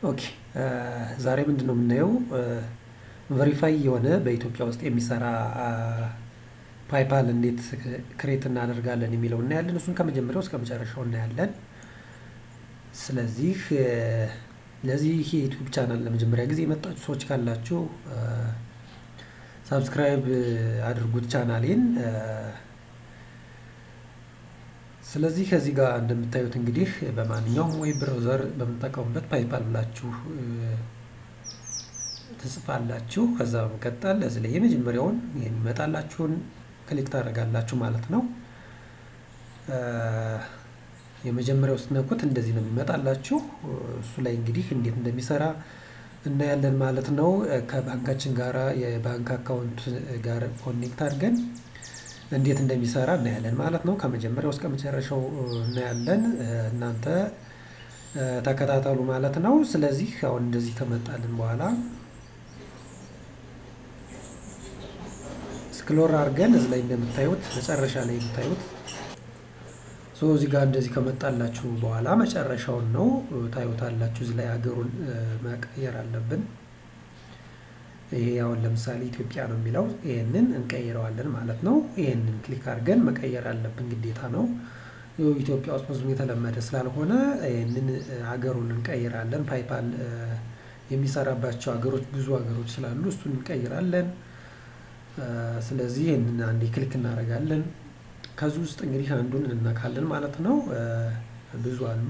ኦኬ ዛሬ ምንድን ነው የምናየው? ቨሪፋይ የሆነ በኢትዮጵያ ውስጥ የሚሰራ ፓይፓል እንዴት ክሬት እናደርጋለን የሚለው እናያለን። እሱን ከመጀመሪያው እስከ መጨረሻው እናያለን። ስለዚህ ለዚህ የዩቲዩብ ቻናል ለመጀመሪያ ጊዜ የመጣችሁ ሰዎች ካላችሁ ሳብስክራይብ አድርጉት ቻናሌን። ስለዚህ ከዚህ ጋር እንደምታዩት እንግዲህ በማንኛውም ዌብ ብራውዘር በምትጠቀሙበት ፓይፓል ብላችሁ ትጽፋላችሁ። ከዛ በመቀጠል እዚህ ላይ የመጀመሪያውን ይህን ይመጣላችሁን ክሊክ ታደርጋላችሁ ማለት ነው። የመጀመሪያው ስትነኩት እንደዚህ ነው የሚመጣላችሁ። እሱ ላይ እንግዲህ እንዴት እንደሚሰራ እናያለን ማለት ነው። ከባንካችን ጋራ የባንክ አካውንት ጋር ኮኔክት አድርገን እንዴት እንደሚሰራ እናያለን ማለት ነው። ከመጀመሪያው እስከ መጨረሻው እናያለን። እናንተ ተከታተሉ ማለት ነው። ስለዚህ አሁን እንደዚህ ከመጣልን በኋላ ስክሎር አድርገን እዚህ ላይ እንደምታዩት መጨረሻ ላይ የምታዩት ሶ እዚህ ጋር እንደዚህ ከመጣላችሁ በኋላ መጨረሻውን ነው ታዩታላችሁ። እዚህ ላይ ሀገሩን መቀየር አለብን። ይሄ አሁን ለምሳሌ ኢትዮጵያ ነው የሚለው ይሄንን እንቀይረዋለን ማለት ነው። ይሄንን ክሊክ አድርገን መቀየር አለብን ግዴታ ነው። ኢትዮጵያ ውስጥ ብዙም የተለመደ ስላልሆነ ይህንን ሀገሩን እንቀይራለን። ፓይፓል የሚሰራባቸው ሀገሮች ብዙ ሀገሮች ስላሉ እሱን እንቀይራለን። ስለዚህ ይህንን አንዴ ክሊክ እናደርጋለን። ከዚህ ውስጥ እንግዲህ አንዱን እንነካለን ማለት ነው። ብዙ አሉ።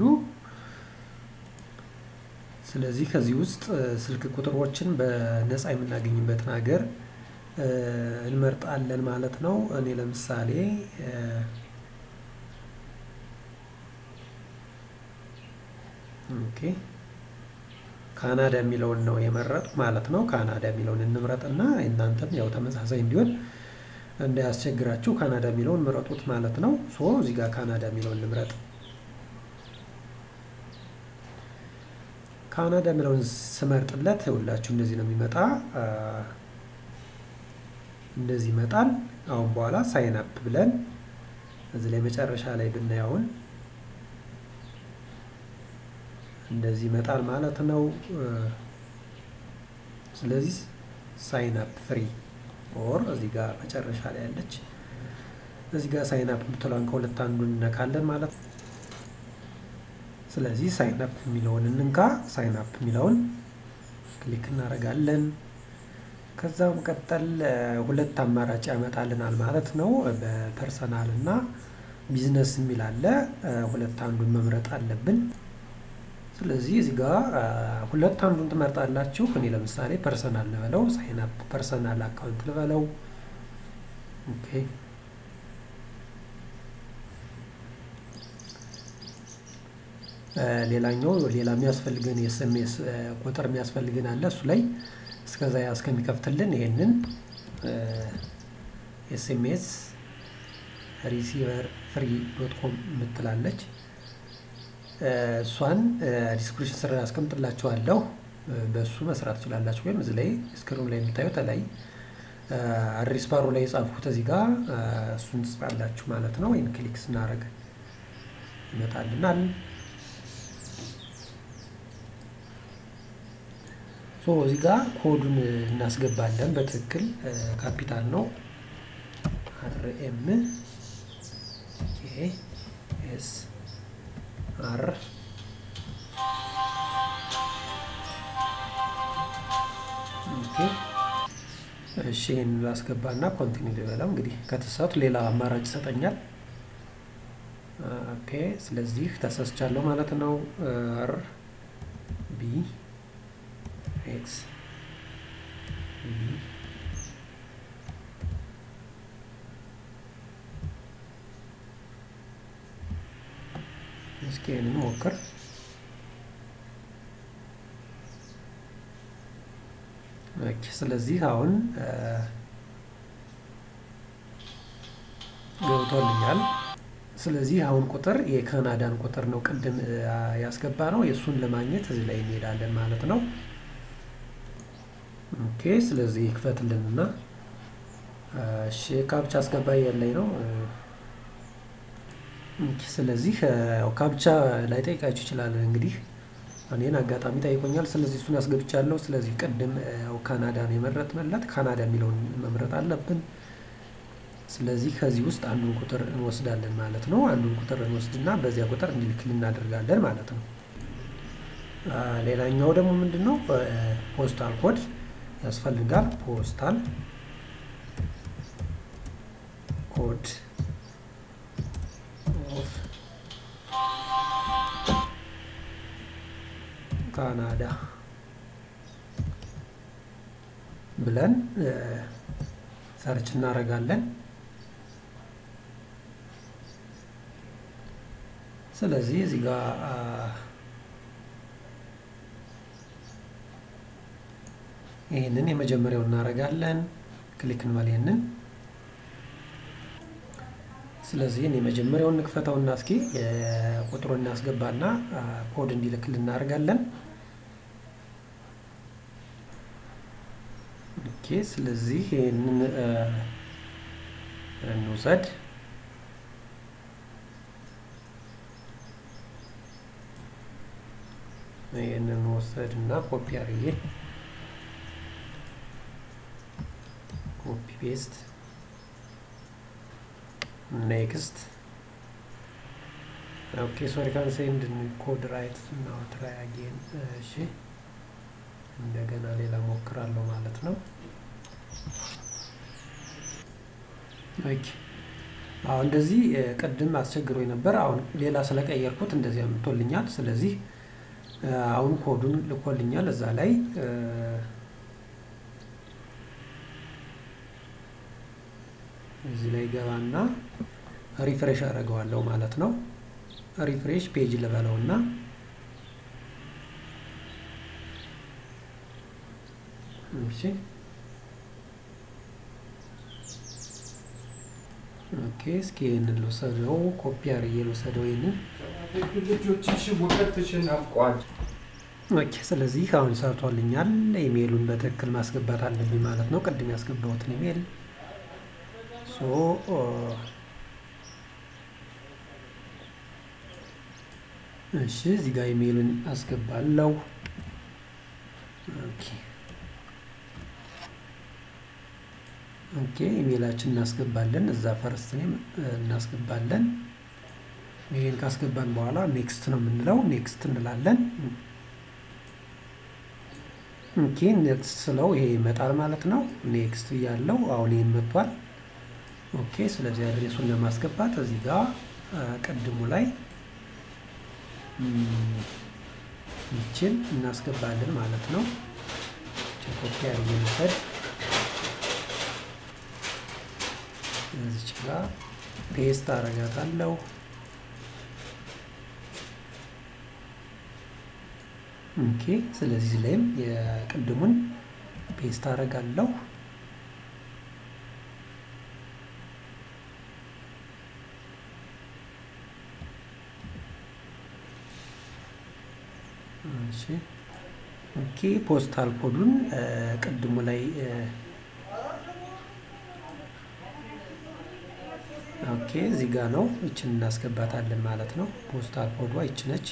ስለዚህ ከዚህ ውስጥ ስልክ ቁጥሮችን በነፃ የምናገኝበትን ሀገር እንመርጣለን ማለት ነው። እኔ ለምሳሌ ኦኬ ካናዳ የሚለውን ነው የመረጡ ማለት ነው። ካናዳ የሚለውን እንምረጥና እናንተም ያው ተመሳሳይ እንዲሆን እንዳያስቸግራችሁ ካናዳ የሚለውን ምረጡት ማለት ነው። ሶ እዚህ ጋር ካናዳ የሚለውን እንምረጥ። ካናዳ የሚለውን ስመርጥለት ሁላችሁ እንደዚህ ነው የሚመጣ። እንደዚህ ይመጣል። አሁን በኋላ ሳይን አፕ ብለን እዚህ ላይ መጨረሻ ላይ ብናየውን እንደዚህ ይመጣል ማለት ነው። ስለዚህ ሳይን አፕ ፍሪ ኦር እዚህ ጋር መጨረሻ ላይ ያለች እዚህ ጋር ሳይን አፕ የምትለዋን ከሁለት አንዱን እነካለን ማለት ነው። ስለዚህ ሳይን አፕ የሚለውን እንንካ። ሳይን አፕ የሚለውን ክሊክ እናደርጋለን። ከዛ መቀጠል ሁለት አማራጭ ያመጣልናል ማለት ነው። በፐርሰናል እና ቢዝነስ የሚል አለ። ሁለት አንዱን መምረጥ አለብን። ስለዚህ እዚህ ጋር ሁለት አንዱን ትመርጣላችሁ። እኔ ለምሳሌ ፐርሰናል ልበለው፣ ሳይን አፕ ፐርሰናል አካውንት ልበለው። ኦኬ ሌላኛው ሌላ የሚያስፈልገን የኤስኤምኤስ ቁጥር የሚያስፈልገን አለ። እሱ ላይ እስከዛ እስከሚከፍትልን ይሄንን ኤስኤምኤስ ሪሲቨር ፍሪ ዶት ኮም የምትላለች እሷን ዲስክሪፕሽን ስር አስቀምጥላችኋለሁ። በእሱ መስራት ትችላላችሁ። ወይም እዚህ ላይ ስክሪኑ ላይ የምታዩት ላይ አድሬስ ባሩ ላይ የጻፍኩት እዚህ ጋር እሱን ትጽፋላችሁ ማለት ነው። ወይም ክሊክ ስናደርግ ይመጣልናል። ሶ እዚህ ጋር ኮዱን እናስገባለን። በትክክል ካፒታል ነው። አር ኤም ኤስ አር እሺ ይህን ላስገባና ኮንቲኒ ልበላው። እንግዲህ ከተሳቱ ሌላ አማራጭ ይሰጠኛል። ኦኬ ስለዚህ ተሳስቻለሁ ማለት ነው። አር ቢ ኤክስ ቢ እስኪ ይህንን ሞክር። ስለዚህ አሁን ገብቶልኛል። ስለዚህ አሁን ቁጥር የካናዳን ቁጥር ነው ቅድም ያስገባ ነው። የእሱን ለማግኘት እዚህ ላይ እንሄዳለን ማለት ነው። ኦኬ ስለዚህ ይክፈትልንና እሺ ካፕቻ አስገባ ያለኝ ነው። ስለዚህ ካፕቻ ላይጠይቃችሁ ይችላል እንግዲህ እኔን አጋጣሚ ጠይቆኛል። ስለዚህ እሱን አስገብቻለሁ። ስለዚህ ቅድም ያው ካናዳ ነው የመረጥንለት ካናዳ የሚለውን መምረጥ አለብን። ስለዚህ ከዚህ ውስጥ አንዱን ቁጥር እንወስዳለን ማለት ነው። አንዱን ቁጥር እንወስድና በዚያ ቁጥር እንዲልክል እናደርጋለን ማለት ነው። ሌላኛው ደግሞ ምንድን ነው? ፖስታል ኮድ ያስፈልጋል። ፖስታል ኮድ ኦፍ ካናዳ ብለን ሰርች እናደርጋለን። ስለዚህ እዚህ ጋር ይህንን የመጀመሪያው እናደርጋለን። ክሊክ እንበል ይህንን። ስለዚህ የመጀመሪያውን እንክፈተውና እስኪ ቁጥሩን እናስገባና ኮድ እንዲልክል እናደርጋለን። ኦኬ ስለዚህ ይህንን እንውሰድ። ይህንን ወሰድ እና ኮፒ አድርጌ ኮፒ ፔስት ኔክስት ኦኬ ሶሪ ካን ሴንድ ኮድ ራይት ናው ትራይ አጌን እሺ እንደገና ሌላ ሞክራለሁ ማለት ነው ኦኬ አሁን እንደዚህ ቅድም አስቸግሮ ነበር አሁን ሌላ ስለቀየርኩት እንደዚህ አምጥቶልኛል ስለዚህ አሁን ኮዱን ልኮልኛል እዛ ላይ እዚህ ላይ ገባና ሪፍሬሽ አደርገዋለሁ ማለት ነው። ሪፍሬሽ ፔጅ ልበለውና እሺ ኦኬ እስኪ ይህንን ልውሰደው፣ ኮፒ አድርጌ ልውሰደው ይህንን ልጆችሽ ውቀትሽን ናፍቋል። ኦኬ ስለዚህ አሁን ሰርቶልኛል። ኢሜይሉን በትክክል ማስገባት አለብኝ ማለት ነው። ቅድም ያስገባሁትን ኢሜይል ሶ እሺ እዚህ ጋር ኢሜይልን አስገባለሁ። ኦኬ ኦኬ ኢሜይላችን እናስገባለን። እዛ ፈርስት ኔም እናስገባለን። ይሄን ካስገባን በኋላ ኔክስት ነው የምንለው። ኔክስት እንላለን። ኦኬ ኔክስት ስለው ይሄ ይመጣል ማለት ነው። ኔክስት እያለው አሁን ይሄን መጥቷል። ኦኬ ስለዚህ አድሬሱን ለማስገባት እዚህ ጋር ቅድሙ ላይ ይችን እናስገባለን ማለት ነው። ኮፒ አድርጌ ልውሰድ። እዚች ጋር ፔስት አረጋታለሁ። ኦኬ ስለዚህ ላይም የቅድሙን ፔስት አረጋለሁ። እሺ ኦኬ ፖስታል ኮዱን ቅድሙ ላይ ኦኬ እዚህ ጋር ነው። እችን እናስገባታለን ማለት ነው። ፖስታል ኮዷ ይች ነች።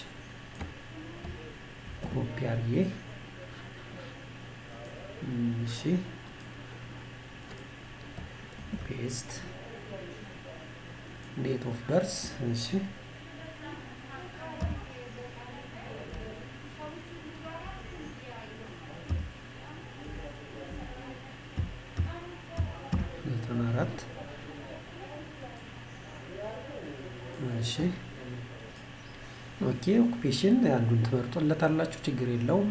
ኮፒ አርዬ እሺ ፔስት ዴት ኦፍ በርስ እሺ ዘጠና አራት እሺ ኦኬ ኦኩፔሽን አንዱን ትመርጦለታላችሁ፣ ችግር የለውም።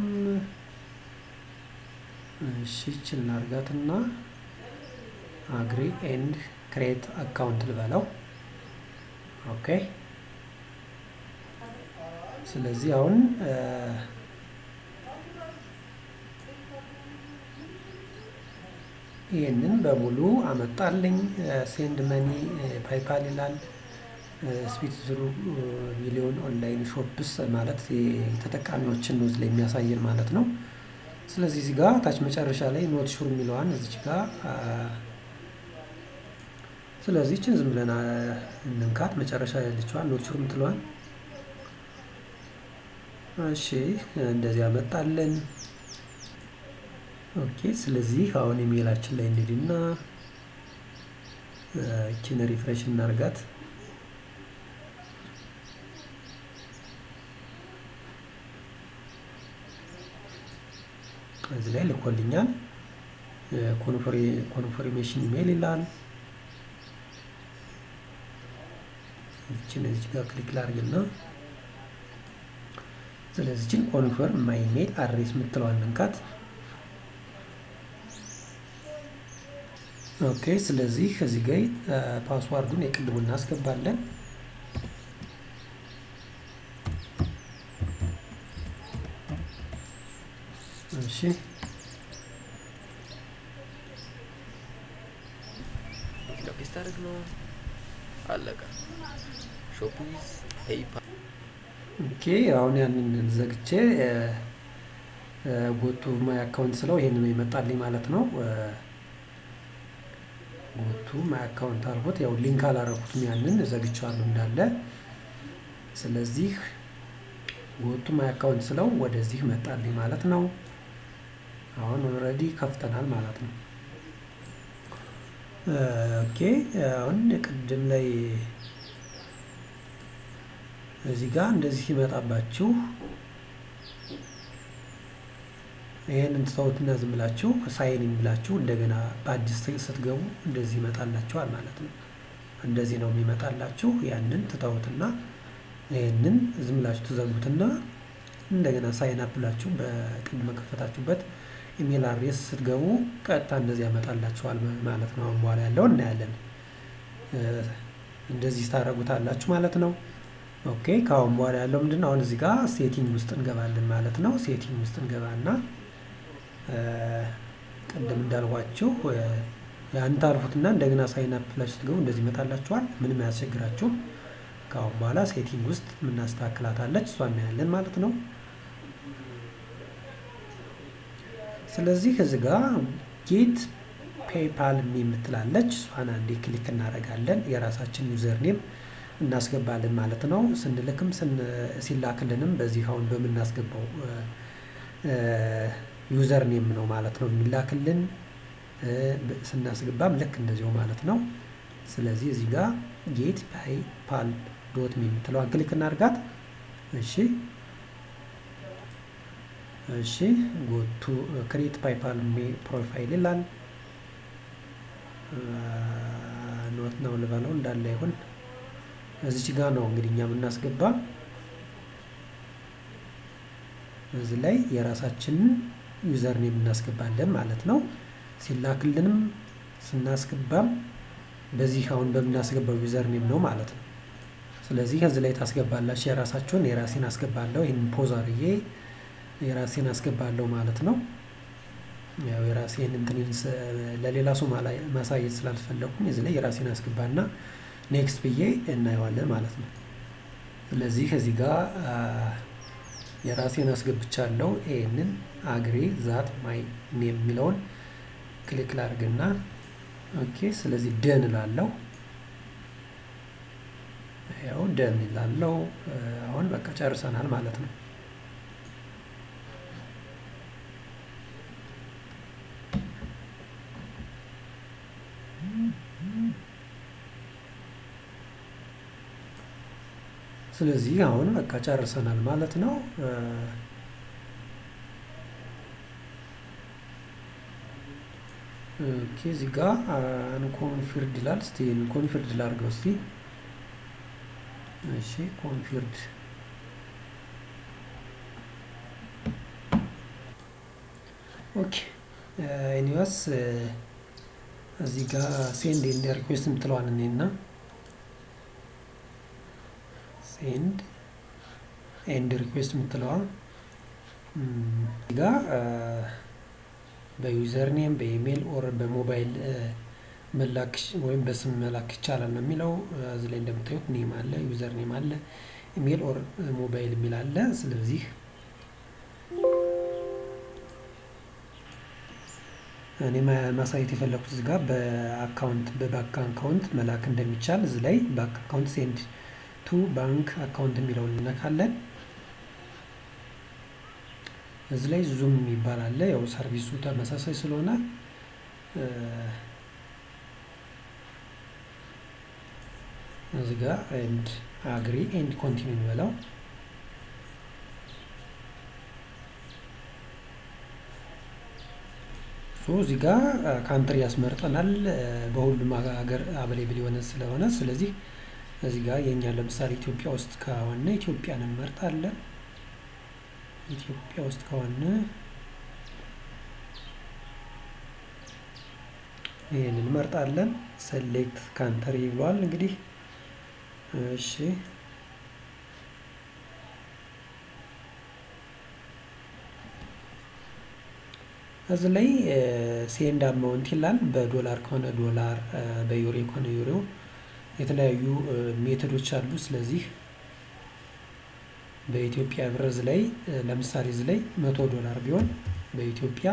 እሺ ይችን ላርጋትና አግሪ ኤንድ ክሬት አካውንት ልበለው። ኦኬ ስለዚህ አሁን ይህንን በሙሉ አመጣልኝ። ሴንድ መኒ ፓይፓል ይላል። ስፒት ዝሩ ሚሊዮን ኦንላይን ሾፕስ ማለት ተጠቃሚዎችን ነው ላይ የሚያሳየን ማለት ነው። ስለዚህ እዚህ ጋር ታች መጨረሻ ላይ ኖት ሹር የሚለዋን እዚች ጋር ስለዚህ ይችን ዝም ብለን እንንካት። መጨረሻ ያለችዋን ኖት ሹር የምትለዋን እሺ እንደዚህ አመጣለን። ኦኬ ስለዚህ አሁን ኢሜይላችን ላይ እንሂድና እቺን ሪፍሬሽ እናርጋት። እዚህ ላይ ልኮልኛል። ኮንፈርሜሽን ኢሜይል ይላል። እችን እዚህ ጋር ክሊክ ላድርግና ስለዚህ እችን ኮንፈርም ማይ ኢሜይል አድሬስ የምትለዋን መንካት። ኦኬ ስለዚህ እዚህ ጋር ፓስዋርዱን የቅድሙ እናስገባለን። እሺ ፔስት አድርግ ነው አለቀ። ሾፒዝ ፔይፓል ኦኬ አሁን ያንን ዘግቼ ጎቱ ማይ አካውንት ስለው ይሄንን ይመጣልኝ ማለት ነው። ጎቱ ማይ አካውንት አልኩት። ያው ሊንክ አላረኩትም ያንን ዘግቼዋለሁ እንዳለ። ስለዚህ ጎቱ ማይ አካውንት ስለው ወደዚህ መጣልኝ ማለት ነው። አሁን ኦልሬዲ ከፍተናል ማለት ነው። ኦኬ አሁን ቅድም ላይ እዚህ ጋር እንደዚህ ሲመጣባችሁ ይህንን ትተውትና ዝም ብላችሁ ሳይን የሚላችሁ እንደገና በአዲስ ስትገቡ እንደዚህ ይመጣላችኋል ማለት ነው። እንደዚህ ነው የሚመጣላችሁ። ያንን ትተውትና ይህንን ዝም ብላችሁ ትዘጉትና እንደገና ሳይን አፕ ብላችሁ በቅድመ ከፈታችሁበት ኢሜል አድሬስ ስትገቡ ቀጥታ እንደዚህ ያመጣላችኋል ማለት ነው። አሁን በኋላ ያለው እናያለን። እንደዚህ ታደርጉታላችሁ ማለት ነው። ኦኬ ከአሁን በኋላ ያለው ምንድነው? አሁን እዚህ ጋር ሴቲንግ ውስጥ እንገባለን ማለት ነው። ሴቲንግ ውስጥ እንገባና ቅድም እንዳልኳችሁ ያን ታልፉትና እንደገና ሳይን አፕ ብላችሁ ስትገቡ እንደዚህ ይመጣላችኋል። ምንም አያስቸግራችሁም። ከአሁን በኋላ ሴቲንግ ውስጥ የምናስተካክላታለች እሷ እናያለን ማለት ነው። ስለዚህ እዚህ ጋር ጌት ፔይፓል የምትላለች እሷን አንዴ ክሊክ እናደርጋለን። የራሳችን ዩዘር ኔም እናስገባለን ማለት ነው። ስንልክም ሲላክልንም በዚህ አሁን በምናስገባው ዩዘር ኔም ነው ማለት ነው የሚላክልን። ስናስገባም ልክ እንደዚሁ ማለት ነው። ስለዚህ እዚህ ጋር ጌት ፔይፓል ዶት ሚ የምትለዋን ክሊክ እናድርጋት። እሺ እሺ ጎቱ ክሬት ፔይፓል ፕሮፋይል ይላል። ኖት ነው ልበለው እንዳለ ይሁን። እዚች ጋር ነው እንግዲህ እኛ የምናስገባ። እዚህ ላይ የራሳችንን ዩዘር ኔም እናስገባለን ማለት ነው። ሲላክልንም ስናስገባም በዚህ አሁን በምናስገባው ዩዘር ኔም ነው ማለት ነው። ስለዚህ ከዚህ ላይ ታስገባላችሁ የራሳችሁን። የራሴን አስገባለሁ። ይህን ፖዝ አድርጌ የራሴን አስገባለሁ ማለት ነው። ያው የራሴን እንትን ለሌላ ሰው ማሳየት ስላልፈለኩኝ እዚህ ላይ የራሴን አስገባና ኔክስት ብዬ እናየዋለን ማለት ነው። ስለዚህ ከዚህ ጋር የራሴን አስገብቻለሁ። ይህንን አግሬ ዛት ማይ ኔም የሚለውን ክሊክ ላድርግና ኦኬ። ስለዚህ ደን ላለው ያው ደን ላለው አሁን በቃ ጨርሰናል ማለት ነው። ስለዚህ አሁን በቃ ጨርሰናል ማለት ነው። ኦኬ እዚህ ጋር አንኮንፊርድ ይላል። እስቲ ኮንፊርድ ላድርገው እስቲ። እሺ ኮንፊርድ ኦኬ ኤኒዌይስ እዚህ ጋር ሴንድ ኤንድ ሪኩዌስት የምትለዋን እኔና ሴንድ ኤንድ ሪኩዌስት የምትለዋ ጋ በዩዘር ኔም በኢሜይል ኦር በሞባይል መላክ ወይም በስም መላክ ይቻላል ነው የሚለው። እዚህ ላይ እንደምታዩት ኔም አለ፣ ዩዘር ኔም አለ፣ ኢሜይል ኦር ሞባይል የሚል አለ። ስለዚህ እኔ ማሳየት የፈለኩት እዚህ ጋር በአካውንት በባንክ አካውንት መላክ እንደሚቻል እዚህ ላይ ባንክ አካውንት ሴንድ ቱ ባንክ አካውንት የሚለውን እንነካለን። እዚህ ላይ ዙም የሚባል አለ። ያው ሰርቪሱ ተመሳሳይ ስለሆነ እዚህ ጋር ኤንድ አግሪ ኤንድ ኮንቲኒው እንበለው። ሶ እዚህ ጋር ካንትሪ ያስመርጠናል በሁሉም ሀገር አበሌብል የሆነ ስለሆነ ስለዚህ እዚህ ጋር የእኛ ለምሳሌ ኢትዮጵያ ውስጥ ከሆነ ኢትዮጵያን እንመርጣለን። ኢትዮጵያ ውስጥ ከሆነ ይህን እንመርጣለን። ሰሌክት ካንትሪ ብሏል እንግዲህ እሺ እዚህ ላይ ሴንድ አማውንት ይላል። በዶላር ከሆነ ዶላር፣ በዩሮ ከሆነ ዩሮ የተለያዩ ሜቶዶች አሉ። ስለዚህ በኢትዮጵያ ብር እዚህ ላይ ለምሳሌ እዚህ ላይ መቶ ዶላር ቢሆን በኢትዮጵያ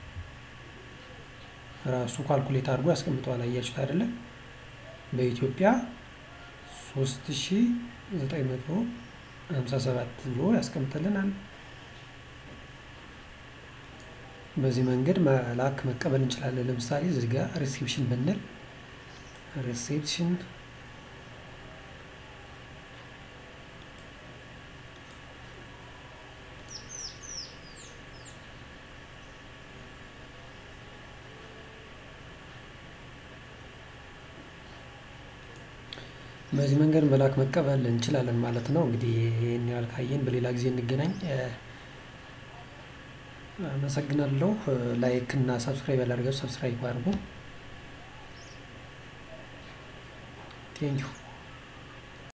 ራሱ ካልኩሌት አድርጎ ያስቀምጠዋል። አያችሁት አይደለ? በኢትዮጵያ ሶስት ሺ ዘጠኝ መቶ ሀምሳ ሰባት ብሎ ያስቀምጥልናል። በዚህ መንገድ መላክ መቀበል እንችላለን። ለምሳሌ እዚህ ጋር ሪሴፕሽን ብንል ሪሴፕሽን በዚህ መንገድ መላክ መቀበል እንችላለን ማለት ነው። እንግዲህ ይህን ያህል ካየን በሌላ ጊዜ እንገናኝ። አመሰግናለሁ። ላይክ እና ሰብስክራይብ ያላደረጋችሁ ሰብስክራይብ አድርጉ። ቴንኪው